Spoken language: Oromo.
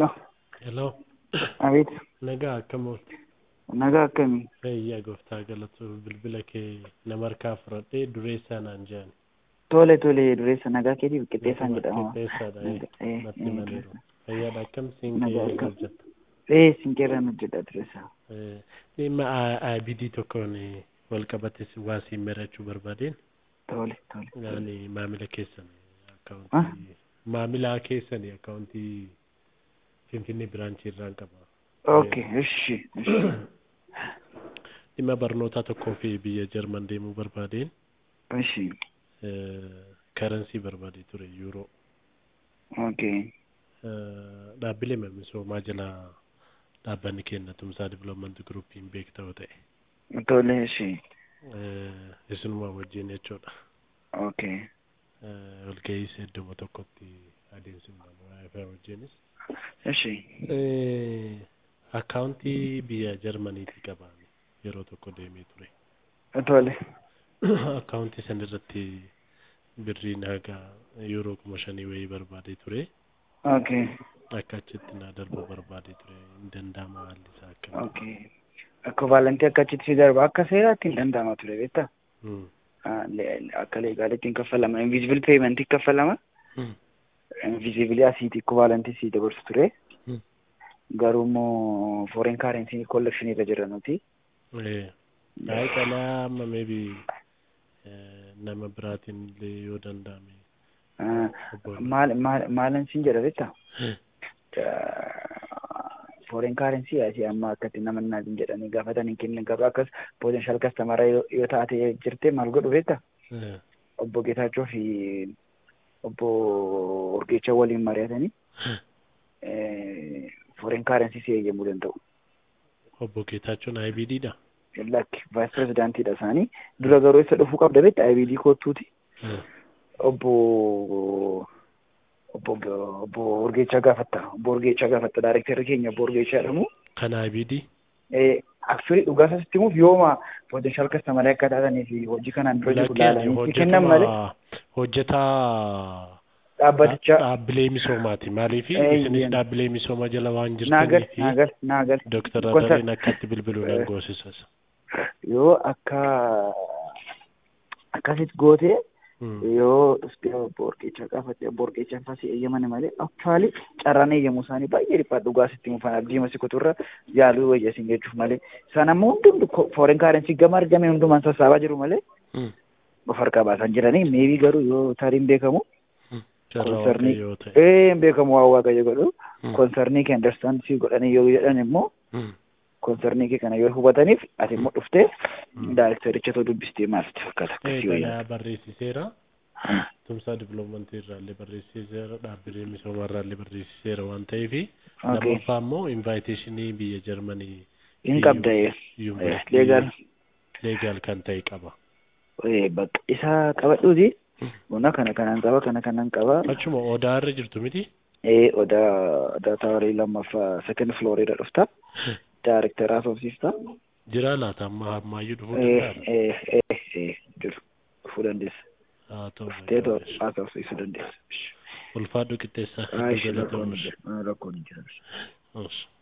Hello. Hello. Abeet. Nagaa akkam oolte? Nagaa akkamii? Fayyaa gooftaa galatu bilbila kee nama harkaa fudhadhee dureessaa naan jedhan. Tole tole dureessa nagaa keetiif qixxeessaan jedhama. Qixxeessaadha. Naga- eh, Natti eh, himaniiru. Fayyaadha akkam siin Nagaa kee akkam. hojjetta? Eh, sinqeerraan hojjedha dureessa. Eh, Dhimma IBD tokkoon eh, wal qabate waa siin marachuu barbaadeen Tole tole. yaani maamila keessan Ah? akkaawuntii maamila keessan akkaawuntii Finfinnee biraanchii irraan qaba. Okay, ishi. ishi. Dhimma barnootaa tokkoo fi biyya Jarman deemuu barbaadeen Ishi. karansii barbaadee ture yuuroo. Okay. Eh, dhaabbilee misoomaa jala dhaabbanni kenna tumsaa diviloomanti guruupiin beektaa ta'e Tole ishi. Eh, isinuma wajjin jechuudha. Okay. Eh, Walgahii iddoo tokkotti adeemsifnaan waa'ee wajjinis. Ishi. Eh, Akkaawuntii biyya Jarmaniitii qabaame yeroo tokko deemee ture. Tole. Akkaawuntii san irratti birriin haga yuuroo kuma shanii wayii barbaadee ture. Okay. Akka achitti na darbu barbaadee ture hin danda'ama haalli isaa akka. Okay. Akka vaalantii akka achitti si darba akka seeraatti hin danda'ama ture beektaa? Mm. Ah, le- Akka leegaalitti hin kaffalama. Invisible payment hin kaffalama. Mm. Invisible asiiti akka vaalantii si dabarsu ture. Mm. Garuu immoo foreign currency collection irra jira nuti. Eh, Baay'ee qalaa amma maybe nama biraatiin illee yoo danda'ame. Ah, obbo- maal maal maalan siin jedha beektaa? Hmm. foreign currency asii amma akkatti nama naatiin jedhanii gaafatan hin kennan garuu akkas potential customer yoo yoo taate jirte maal godhu beektaa? Eh, Obbo Geetaachoo fi obbo Urgeechaa waliin mari'atanii foreign currency si eeyyamuu danda'u. Obbo Geetaachoon IBD dha. Lakki vice presidentiidha isaanii dura garuu isa dhufuu qabda beektaa IBD kootuuti. Eh, obbo obbo obbo Urgeechaa gaafatta obbo Urgeechaa gaafatta daarektarri keenya obbo Urgeechaa jedhamu. Kan IBD. Aksurii dhugaa isaatti himuuf yooma potential customer akka taatanii fi hojii kanaan dura jiru ilaalanii si kennan malee hojjetuma hojjetaa dhaabbatichaa dhaabbilee misoomaati. Maaliif Eh, isinis yen. dhaabbilee misooma jala waan naagal jirtanii fi naagal naagal Dooktar Gosa- Adareen akkatti bilbiluu nan Eh. goosisas. yoo akka akkasitti gootee Mm. yoo dhuftee obbo Urgeechaa gaafatte obbo Urgeechaan fasi eeyyamani malee aktuwaali carraan eeyyamuu isaanii baay'ee dhiphaa dhugaa sitti mufan abdiima si kuturra yaaluu wayyasin jechuuf malee isaan ammoo hundumtu foreign currency gama argame hundumaan sassaabaa jiru malee Mm. of harkaa baasan jiranii meebii garuu yoo taariin beekamu Mm. Carraa Konsarnii- waaqayyoo ta'e. ee hin beekamu waan waaqayyo godhu Mm. konsarnii kee understand si godhanii yoo jedhan immoo Mm. konsarnii kee kana yoo hubataniif ati immoo dhuftee Mm. daayirektericha too dubbistee maalti fakkaata Eh, akkasii wayyaa. kana barreessiseera. Tumsaa diviloomantii irraallee barreessiseera. Dhaabbilee misoomaa irraallee barreessiseera waan ta'eef. Okay. Lammaffaa immoo invaayiteeshinii biyya Jarmanii Hin qabda ee. yuunivarsiitii leegaal. leegaal kan ta'e qaba. Ee, bakka isaa qabadhuuti. Buna kana kanaan qaba kana kanaan qaba. Achuma odaa irra jirtu miti. Ee odaa odaa taawarii lammaffaa second floor irra dhufta. Daayirekteraa soofsiifta. Jiraa laata amma ammaayyuu dhufuu Ee danda'a. ee ee ee jiru dhufuu dandeessa. Haa ta'u. Teetoo haasofsiisuu dandeessa. Ulfaadhu qixxeessaa. Aayishi Galata rakkoon oomisha. hin jiru. Rakkoon hin jiru. Oomisha.